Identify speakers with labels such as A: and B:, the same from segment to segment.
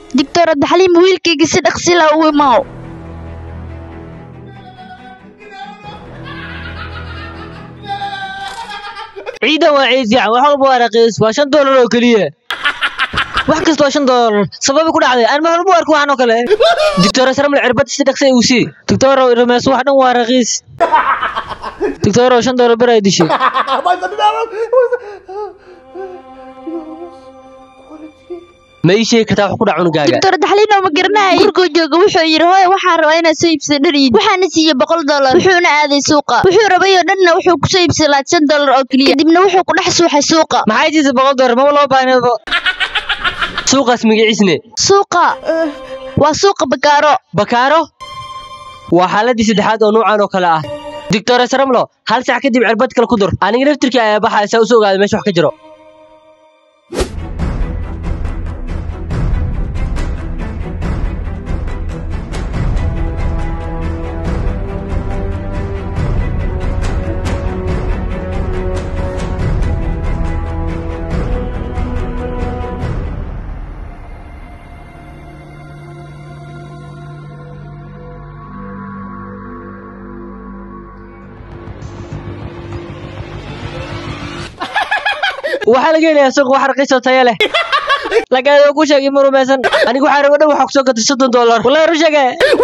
A: doctor abdixaliim wiilkayga si dhaqsi la u imaaw
B: ciidan waa ciid yacan wax walba waa raqiis waa shan doolar oo keliya wax kasta waa shan doolar sababi ku dhacday aan mahal mu arko waxaan oo kale doctor asramle cirbad si dhaqsa uu sii doctor ramees wax dhan waa raqiis doctor shan doolar bar ay dishay ma ii sheegi kartaa wax ku dhac cunugaaga
A: doctor abdixaliim oo ma garanaya gurigoo jooga wuxuu yidhi hooy waxaan rabaa inaad soo iibsado dhar iid waxaana siiyey boqol dollar wuxuuna aaday suuqa wuxuu rabay oo dhanna wuxuu kusoo iibsaday labaad shan dollar oo keliya kadibna wuxuu ku dhex suuxay suuqa
B: maxay jiisa boqol doolar maba loo baahnaba suuqaas magaciisne
A: suuqa waa suuqa bakaaro
B: bakaaro waa xaaladii saddexaad oo nuucan oo kale ah doctor asramlo hal sac kadib cirbad kale ku dur aniga naftirkii ayaa baxaya saa usoo ogaada meesha wax ka jiro waxaa laga helayaa suuq wax raqiis oo tayo leh lagaadoo ku sheegay ma rumaysan anigu waxaa rabo dhan waxaa kusoo gatay soddon doolar wallahi ru sheege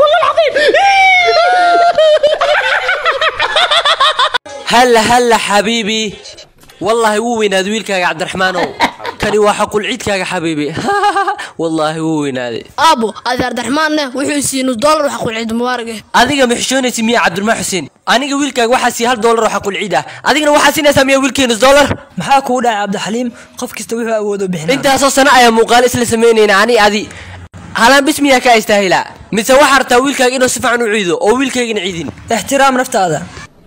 C: هلا هلا حبيبي والله هو ويناد ويلك يا عبد الرحمن كان واحد عيدك يا حبيبي والله هو ويناد
D: aabo adeer darxmaanne wuxuu siiyey nus dollar waxa qulciid mubaarage
C: adiga ma xishoonaysa miya cabdiraxmaan xuseen aniga wiilkaaga waxaa siiya hal doolar waxaa qulciid ah adigana waxaa siinaysaa miya wiilkii nus doolar
E: maxaa kugu dhacay cabdixaliim qof kasta wuxuu awoodo bixinaa
C: intaasoo sano ayaa muuqaal isla samaynayna ani adi halaan bis miyaa kaa istaahilaa mise waxaa rabtaa wiilkaaga inuu si fiican u ciido oo wiilkaygana ciidin
E: ixtiraam naftaada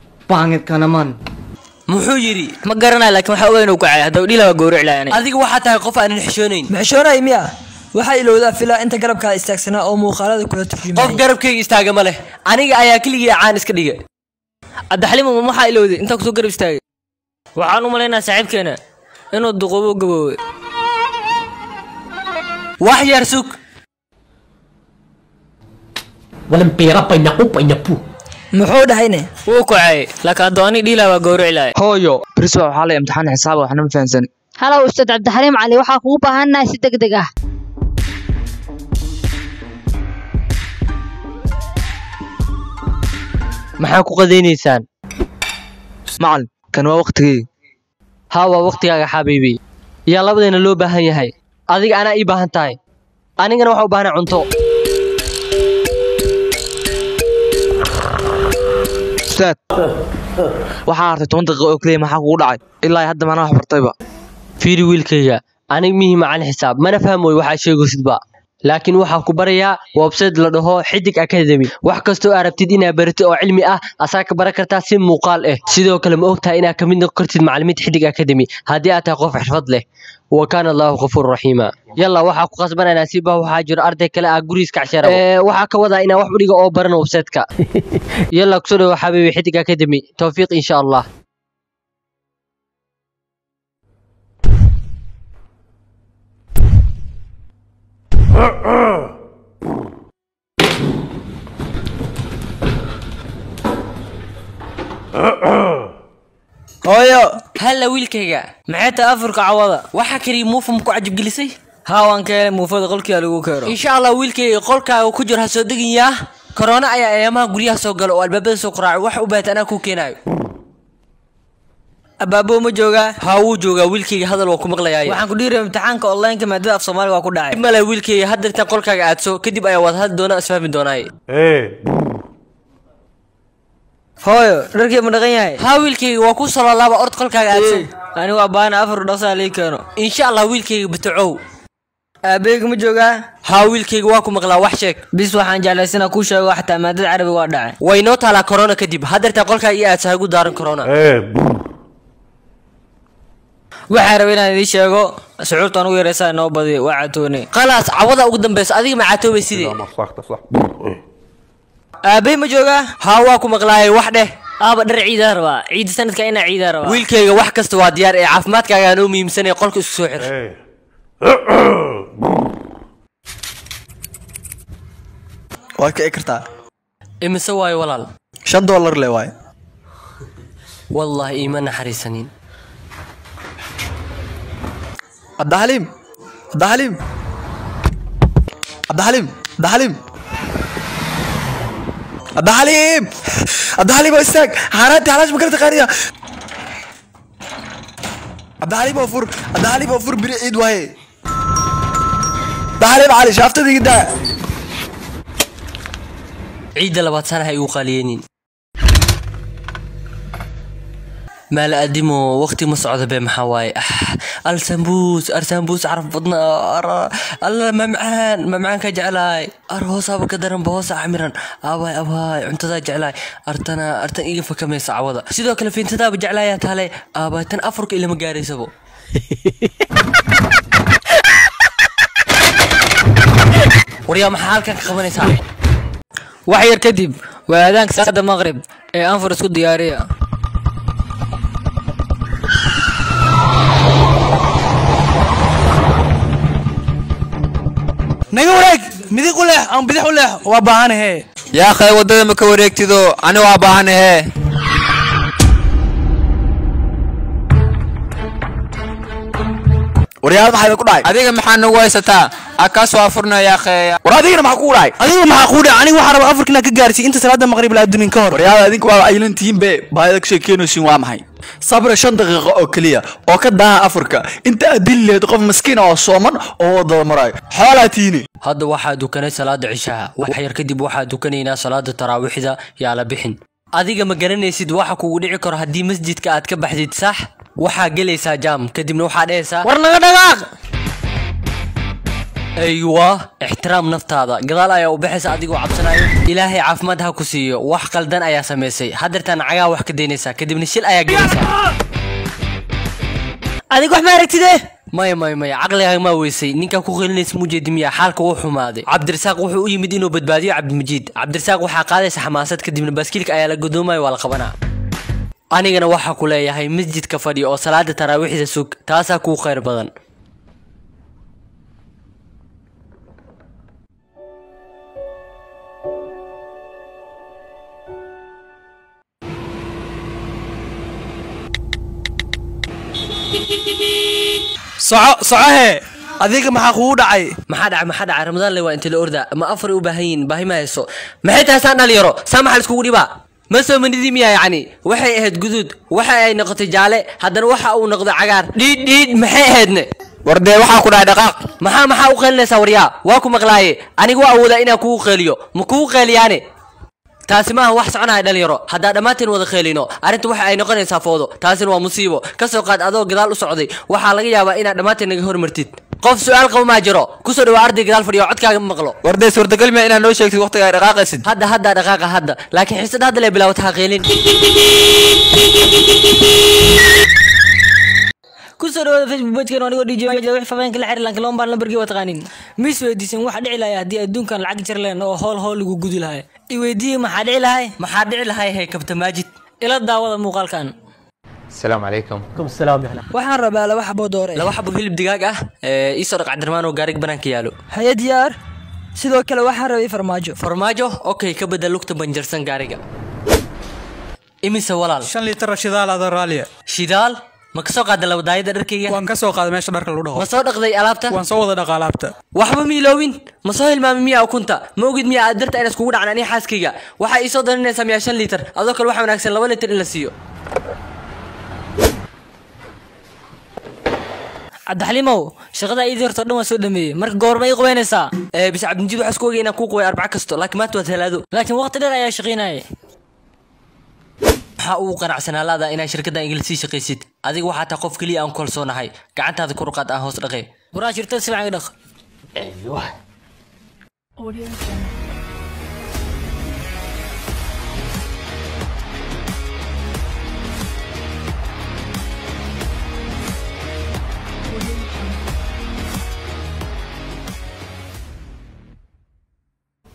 C: muxuu yidhi
B: ma garanayo laakiin waxaa ogaa inuu kacay haddaba dhila waa gowrici lahay aniga
C: adiga waxaa tahay qof aanan xishoonayn
E: maxishoonay miya waxaa ilowdaa filaa inta garabkaada istaagsanaa oo muuqaalada kula
C: qof
E: turjumay
C: garabkayga istaaga ma leh aniga ayaa keligii caan iska dhiga
B: cabdixaliim ma waxaa ilowday intaa kusoo garab istaagay waxaan u malaynaa saaxiibkeena inuu duqubo gaboobay
C: wax yar sug
E: muxuu dhahayne
B: wuu kacay laakiin haddoo ani dhila waa gowrici lahay
F: hooyo briswa waxaa la imtixaan xisaab waxna ma fahansan
A: halow ustaad cabdixaliim cali waxaa kugu baahannahay si deg deg ah
B: maxaa ku qadaynaysaan
F: macalin kan waa waqtigii
B: haa waa waqtigaaga xabiibi yaa labadeena loo baahan yahay adiga anaa ii baahan tahay anigana waxaa u baahnay cunto
F: ustaad waxaa hartay toban daqiiqo oo keliya maxaa kugu dhacay ilaa hadda manaa wax bartayba
B: fiiri wiilkayga aniga mihi macalin xisaab mana fahmoy waxaa sheegaysidba laakiin waxaa ku barayaa website la dhaho xidig academy wax kastoo aad rabtid inaad baratid oo cilmi ah asaa ka baran kartaa si muuqaal ah sidoo kale ma ogtahay inaad ka mid noqon kartid macalimiinta xidig academy haddii aad tahay qof xirfad leh wa kaana allahu ghafuur raxiima yalla waxaa ku qasbananaa si bah waxaa jiro arday kale ah gurigiis kacshara waxaa ka wadaa inaa wax udhiga oo baran websiteka yalla kusoo dhawo xabiibi xidig academy towfiiq insha allah
E: hooyo
C: halla wiilkayga
E: maxay tahay afurka cawada
C: waxaa kaliya muufa ma ku cajabgelisay
E: haa waan ka helay muufada qolkiia lagu keeno
C: insha allah wiilkayga qolkaaga ku jiro ha soo degayaa korona ayaa eeyamaha guryaha soo gala oo albaabada soo qaraaco wax u baahata anaa kuu keenaayo
E: abaabo ma joogaa
C: haa wuu joogaa wiilkayga hadal waa ku maqlayaaye
E: waxaan ku dhiiraya imtixaanka online-ka maadada af soomaaliga waa ku dhacay
C: dib male wiilkayga hadda intaan qolkaaga aadso kadib ayaa wada hadli doona isfahmi doonaaye
E: hooyo dharkii ma dhaqan yahay
C: haa wiilkayga waa ku soloolaaba ord qolkaaga aadso
E: anigu abbaana afar dhaqsaa lii keeno
C: insha allah wiilkayga batacow
E: aabbeega ma joogaa
C: haa wiilkayga waa ku maqlaa wax sheeg
E: bis waxaan jeclaysanaa kuu sheego xataa maadada carabiga waa dhacay
C: way noo taalaa korona kadib haddeertaa qolkaaga iyo aadsa hagu daaran korona
E: waxaan rabay inaan idiin sheego sucuurtaan ugu yaraysaa inoo badiyo waa catoone
C: khalaas cawada ugu dambeysa adiga macaatoobay sidee
E: aabbey ma joogaa
C: haa waa ku maqlaayay wax dheh
E: aaba dhar ciidaa rabaa ciida sanadka inaa ciidaa rabaa
C: wiilkayga wax kasta waa diyaar ee caafimaadkaaga anoo muhiimsanaya qolka isku soo xir
G: waad kici kartaa
C: imise waayo walaal
G: shan dollar le waaye
C: wallaahi iima naxariisanin
G: cabdixaliim cabdixaliim cabdixaliim cabdixaliim cabdixaliim cabdixaliim oo istaag xaaraantii xalaash ma kala taqaaniya cabdixaliim oo fur cabdixaliim oo fur biri ciid waaye cabdixaliim cali shaaftadii iga daa
C: ciidda labaad sana ha igu qaliyeenin maal adimo waqti ma socdo be maxaa waaye ah, al sambuus ar sambuus caraf badna ar- alla mamcaan mamcaan ka jeclaay ar hoosaaba ka daranba hoosa camiran abaay abaay cuntadaa jeclaay artana artan iga fakamaysa cawada sidoo kale fiintadaaba jeclaayaa taale abaay tan afurka ilama gaaraysabo waryaa maxaa halkan ka qabanaysaa
E: wax yar kadib waa aadaanka salaada maqrib ee anfur isku diyaariya
H: naga wareeg midig u leex aan bidix u leex waa baahanahe
I: yaa akhay waddada ma ka wareegtido ani waa baahanahe
G: waryaal maxaa idinku dhacay
I: adiga maxaa nagu haysataa akaas waa furnaya yaa akhay
G: war adigana maxaa kugu dhacay
H: adiga maxaa kuu dhac aniga waxaa rabaa afarkina ka gaarsiiy inta salaada maqrib la adunin ka hor
G: waryaal adinku waa aylan tihiin be baahida ka sheekeynaysiin waa maxay sabra shan daqiiqo oo keliya oo ka daaha afurka inta aad dili lahayd qof maskiin oo sooman oo wadada marayo xoolaa tiini
C: hadda waxaa dukanay salaada cishaha wax yar kadib waxaa dukanaynaa salaada taraawiixda yaa la bixin adiga ma garanaysid waxa kugu dhici karo haddii masjidka aad ka baxdid sax waxaa gelaysaa jaam kadibna waxaa dhehaysaa
E: war naga dhaqaaq
C: aywa ixtiraam naftaada gadaal ayaa u baxaysa adigoo cabsanayo ilaahay caafimaad ha ku siiyo wax qaldan ayaa samaysay hadeertaan cagaa wax ka daynaysaa kadibna shil ayaa gelaysaa
E: adig wax ma aragtide
C: maya maya maya caqligaaga maa weysay ninkaa ku qelinaysa mujeedi miya xaalka wuu xumaaday cabdirasaaq wuxuu u yimid inuu badbaadiyo cabdimajiid cabdirasaaq waxaa qaadaysa xamaasad kadibna baaskiilka ayaa la godoomayo waa la qabanaa anigana waxaa ku leeyahay masjidka fadhi oo salaada taraawiixda sug taasaa kuu khayr badan
H: soco socohe adiga maxaa kugu dhacay
C: maxaa dhacay maxaa dhacay ramadaan le waa inta la orda ma afar u baahan yihin baahi ma hayso maxay tahay saan dhalinyaro saa maxaa laiskugu dhibaa ma soo manidi miya yacni waxay ahayd guduud waxa ay noqotay jaale haddana waxa uu noqday cagaar dhiidh dhiidh maxay ahaydne
I: war dee waxaa ku dhahay dhaqaaq
C: maxaa maxaa u qeelinaysaa waryaa waa ku maqlaaye aniga waa awoodaa inaan kugu qeeliyo ma kugu qeeliyaane taasi maaha wax soconaya dhalinyaro haddaa dhammaanteen wada qeelino arrinta waxa ay noqonaysaa foodo taasina waa musiibo ka soo qaad adoo gadaal u socday waxaa laga yaabaa inaad dhammaanteen naga hormartid qof su-aal qaba maa jiro kusoo dhawaa arday gadaal fadhiyo codkaaga ma maqlo
I: war dee suurtagal miya inaad noo sheegtid waqtiga ay dhaqaaqaysid
C: hadda hadda dhaqaaqa hadda laakiin xiisada hadda lee bilaawata ha qeelin
E: kusoo dhawaada facebook pagekeen anigoo dj wix faafaahinka la xiriir lanka lama baan lambarkii waa taqaanin mis weydiisan waxa dhici lahay haddii adduunkan lacag jar leen oo hool hool lagu gudi lahay i weydiiyey maxaa dhici lahay
C: maxaa dhici lahay hey kabta maajid
E: ila daawada muuqaalkan
I: asalaamu calaykum
D: waxaan rabaa laba xaboo doore
C: laba xabo hilib digaag ah ee ii soo dhaq cabdirmaan oo gaarig banaanka yaalo
D: haye diyaar sidoo kale waxaan rabay farmaajo
C: farmaajo okay ka bedel lugta banjarsan gaariga imise walaal
H: shan liitar shidaal ada raaliya
C: shidaal ma ka soo qaada labadaayada dharkayga
H: waan ka soo qaaday meesha dharka lagu dhaqo
C: ma soo dhaqday alaabta
H: waan soo wada dhaqa alaabta
C: waxba ma iloowin ma soo hilmaamay miyaa ukunta ma ogid miyaa aad darta inaan iskugu dhacan aniga xaaskayga waxaa ii soo daninaysaa miyaa shan liitar adoo kale waxaa wanaagsan laba liitar in la siiyo
E: cabdixaliimow shaqada iidii horto dhan waa soo dhameeyey marka goorma ii qubaynaysaa
C: ee bis cabdimjiid waxaa isku ogay inaan kuu qubay arbaco kasto laakiin maanta waa talaado
E: laakiin waqti dheer ayaa shaqaynayay
C: maxaa ugu qanacsanaa laada inaad shirkaddan igala sii shaqaysid adiga waxaa taa qof keliya aan ku kalsoonahay gacantaada ku ruqaad aan hoos dhaqay
E: waraa shirtada si fiican dhaq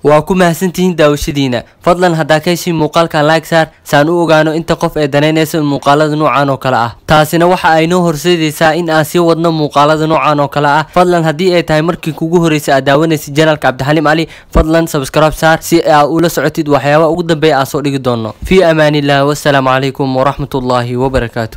C: waa ku mahadsantihiin daawashadiina fadlan haddaa ka heshiin muuqaalkan like saar saan u ogaano inta qof ee danaynaysa muuqaalada noocan oo kale ah taasina waxa ay noo horseedaysaa in aan sii wadno muuqaalada noocan oo kale ah fadlan haddii ay tahay markii kugu horreysay aad daawanaysid janalka cabdixaliim cali fadlan subscribe saar si aad ula socotid waxyaabaha ugu dambeeya aan soo dhigi doono fii amaaniillah wassalaamu calaykum waraxmatullaahi wabarakaatu